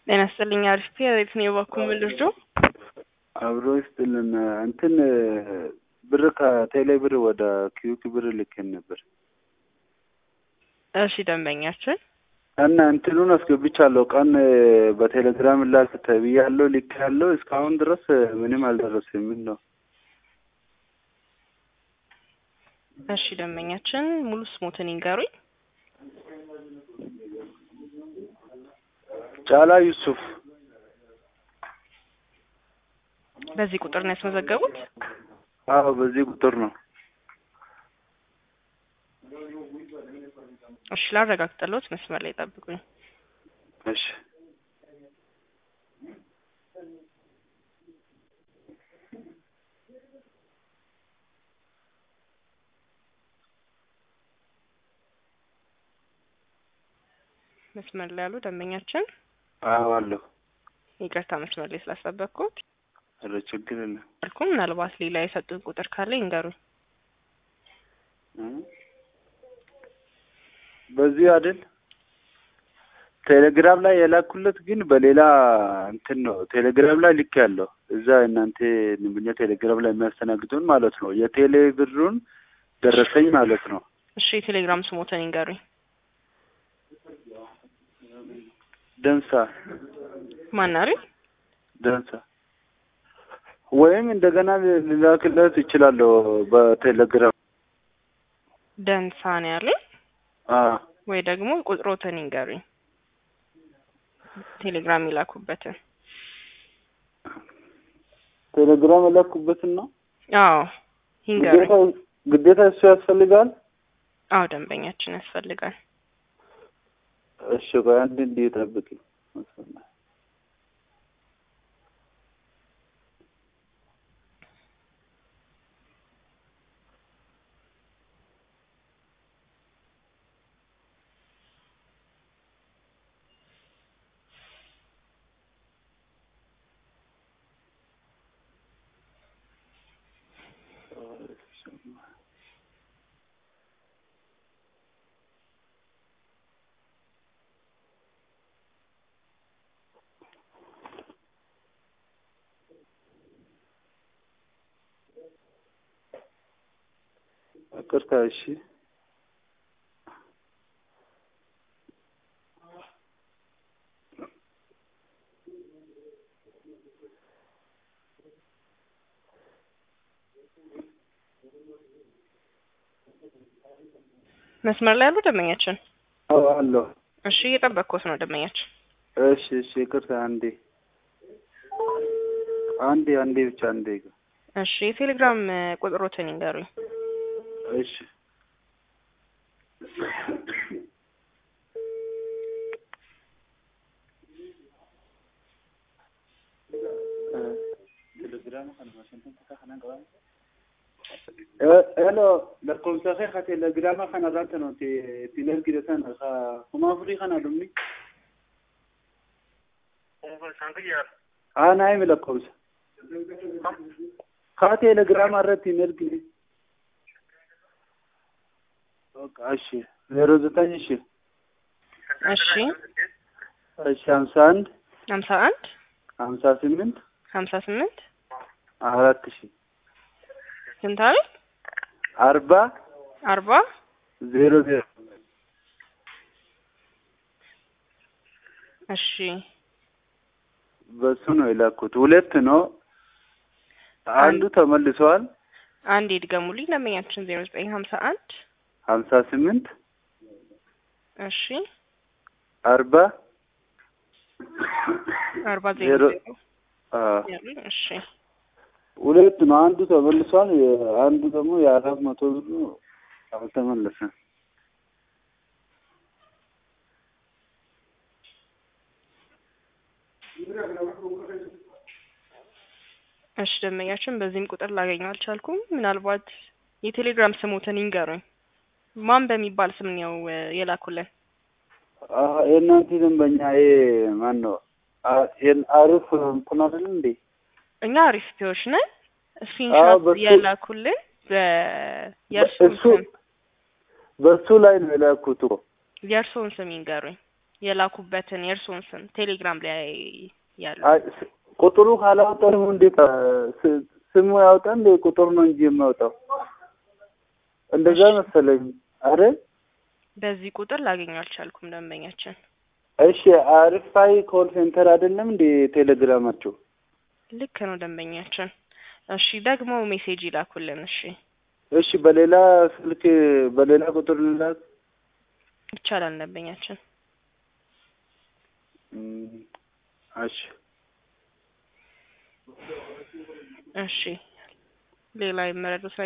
ጤና ይስጥልኝ። አሪፍ የት ነው የባኩ ምልርጆ አብሮ ይስጥልን። እንትን ብር ከቴሌ ብር ወደ ኪዩክ ብር ልኬን ነበር እሺ፣ ደንበኛችን እና እንትኑን አስገብቻለሁ። ቀን በቴሌግራም ላክ ተብያለሁ፣ ልክ ያለው እስካሁን ድረስ ምንም አልደረሰም። ምን ነው? እሺ፣ ደንበኛችን ሙሉ ስሞትን ይንገሩኝ። ጫላ ዩሱፍ በዚህ ቁጥር ነው ያስመዘገቡት? አዎ፣ በዚህ ቁጥር ነው። እሺ፣ ላረጋግጥልዎት፣ መስመር ላይ ጠብቁኝ። እሺ መስመር ላይ ያሉ ደንበኛችን፣ አዎ አለሁ። ይቅርታ መስመር ላይ ስላስጠበቅኩት። ኧረ ችግር የለም። አልኩ ምናልባት ሌላ የሰጡን ቁጥር ካለ ይንገሩኝ። በዚህ አይደል ቴሌግራም ላይ የላኩለት ግን በሌላ እንትን ነው። ቴሌግራም ላይ ልክ ያለው እዛ እናንተ ንብኛ ቴሌግራም ላይ የሚያስተናግዱን ማለት ነው። የቴሌ ብሩን ደረሰኝ ማለት ነው። እሺ የቴሌግራም ስሞትን ይንገሩኝ። ደንሳ ማናሪ ደንሳ ወይም እንደገና ልላክለት ይችላለሁ በቴሌግራም ደንሳ ነው ያሉኝ አ ወይ ደግሞ ቁጥሮትን ይንገሩኝ። ቴሌግራም ይላኩበትን። ቴሌግራም የላኩበትን ነው። አዎ ይንገሩኝ። ግዴታ ግዴታ እሱ ያስፈልጋል። አዎ ደንበኛችን ያስፈልጋል። እሺ ቆይ አንድ እንዲህ ጠብቂ። ይቅርታ። እሺ መስመር ላይ ያሉ ደንበኛችን። አዎ አለሁ። እሺ እየጠበቅኩት ነው ደንበኛችን። እሺ እሺ ይቅርታ። አንዴ አንዴ አንዴ ብቻ አንዴ። እሺ የቴሌግራም ቁጥሮትን ይንገሩኝ። እሺ ሄሎ lakkoofsa kee ka telegiraama kana irratti nuti ittiin ergitan kuma afurii kana dhumni aanaa himi lakkoofsa ka telegiraama irratti hin ergine እሺ ዜሮ ዘጠኝ እሺ እሺ እሺ ሀምሳ አንድ ሀምሳ አንድ ሀምሳ ስምንት ሀምሳ ስምንት አራት ሺ ስንት አለ? አርባ አርባ ዜሮ ዜሮ እሺ በሱ ነው የላኩት። ሁለት ነው። አንዱ ተመልሷል። አንድ ይድገሙልኝ ደንበኛችን ዜሮ ዘጠኝ ሀምሳ አንድ ሀምሳ ስምንት እሺ አርባ አርባ ዜሮ ዜሮ ዜሮ አዎ ያሉኝ እሺ ሁለት ነው። አንዱ ተመልሷል። አንዱ ደግሞ የአራት መቶ ብሩ አልተመለሰም። እሺ ደንበኛችን በዚህም ቁጥር ላገኘው አልቻልኩም። ምናልባት የቴሌግራም ስሞትን ይንገሩኝ። ማን በሚባል ስም ነው እ የላኩልን? አዎ የእናንተ ደንበኛ ይሄ ማን ነው? አ- ይሄን አሪፍ እንትን አይደል እንዴ? እኛ አሪፍ ፒዎች ነን። አዎ፣ ስክሪንሾት በሱ- የላኩልን በየእርሱን እሱ- ስም በሱ ላይ ነው የላኩት እኮ። የእርሱን ስም ይንገሩኝ። የላኩበትን የእርስዎን ስም ቴሌግራም ላይ ያሉ አይ ስ- ቁጥሩ ካላወጣ ደግሞ እንዴት አ፣ ስ- ስሙ ያወጣ እንደ ቁጥሩ ነው እንጂ የሚያወጣው እንደዛ መሰለኝ አይደል? በዚህ ቁጥር ላገኘው አልቻልኩም ደንበኛችን። እሺ አሪፋይ ኮል ሴንተር አይደለም እንደ ቴሌግራማቸው? ልክ ነው ደንበኛችን። እሺ ደግሞ ሜሴጅ ይላኩልን። እሺ እሺ በሌላ ስልክ በሌላ ቁጥር ልላክ? ይቻላል ደንበኛችን። እም፣ እሺ እሺ ሌላ የመረዱት